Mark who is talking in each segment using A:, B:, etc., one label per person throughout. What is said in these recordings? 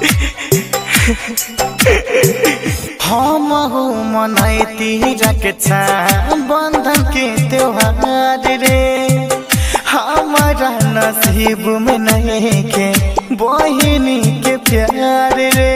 A: हम हो मनैती रक्षा बंधन के त्योहार रे हमारा नसीब में नहीं के बहिनी के प्यार रे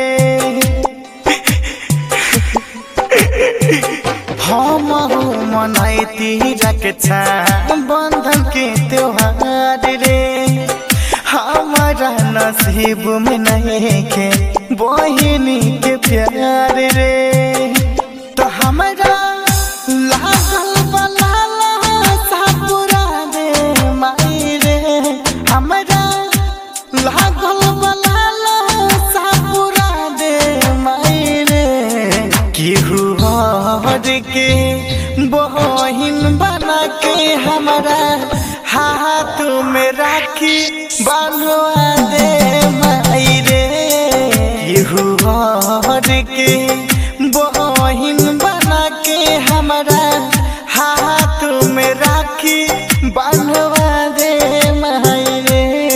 A: हम हो मनैती रक्षा बंधन के त्योहार रे हमारा नसीब में नहीं के बहिनी के प्यार रे तो हमारा लागल बलाला सापुरा दे माई रे हमारा लागल बलाला सापुरा दे माई रे केहू हर के बहिन बना के हमारा हाथ में राखी बांधवा दे माई रे केहू हर के बहिन बना के हमारा हाथ में राखी बांधवा दे माई रे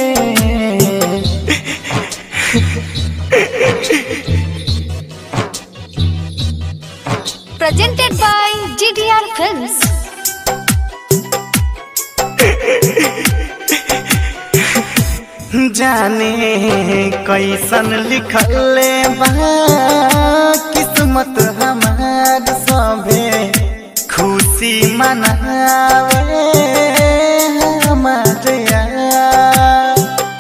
B: Presented by GDR Films.
A: जाने कैसन लिखल बा किस्मत हमार सभे खुशी मनावे हमार यार।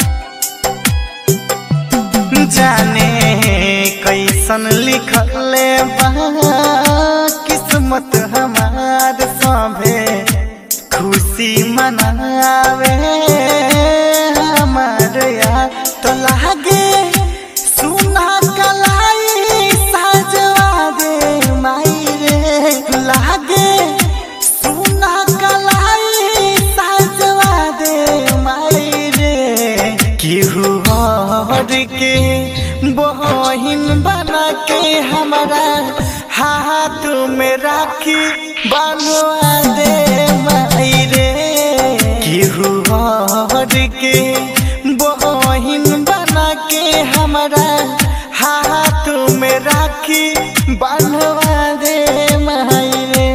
A: जाने कैसन लिखल बा किस्मत हमार सभे खुशी मनावे हमार यार तो लागे सुना कलाई सजवा दे माई रे लागे सुना कलाई सजवा दे माई रे केहू और के बहिन बना के हमारा हाथ में राखी बनवा दे माई रे केहू और के बहिन बना के हमारा हाथ में राखी बनवा दे माई रे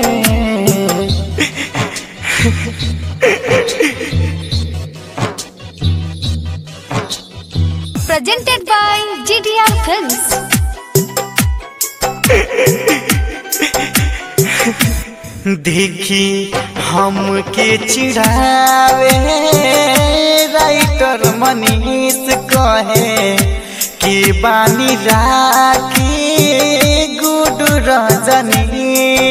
B: Presented by GDR Films.
A: देखी हमके चिढ़ावे राइटर मनीष कहे कि बानी राखी गुड रजनी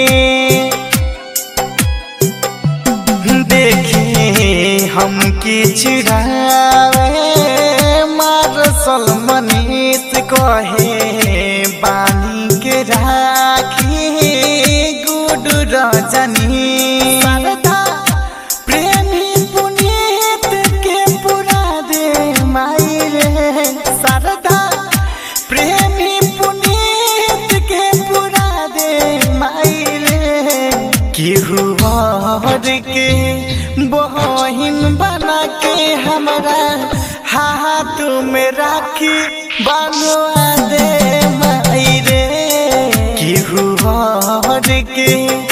A: देखी हमके चिढ़ावे मारसल मनीष कहे बानी के राखी गुड रजनी शारदा प्रेमी पुनीत के पुरा दे माई रे शारदा प्रेमी पुनीत के पुरा दे माई रे केहू और के बहिन बना के हमारा हाथ में राखी बनवा दे माई रे केहू और के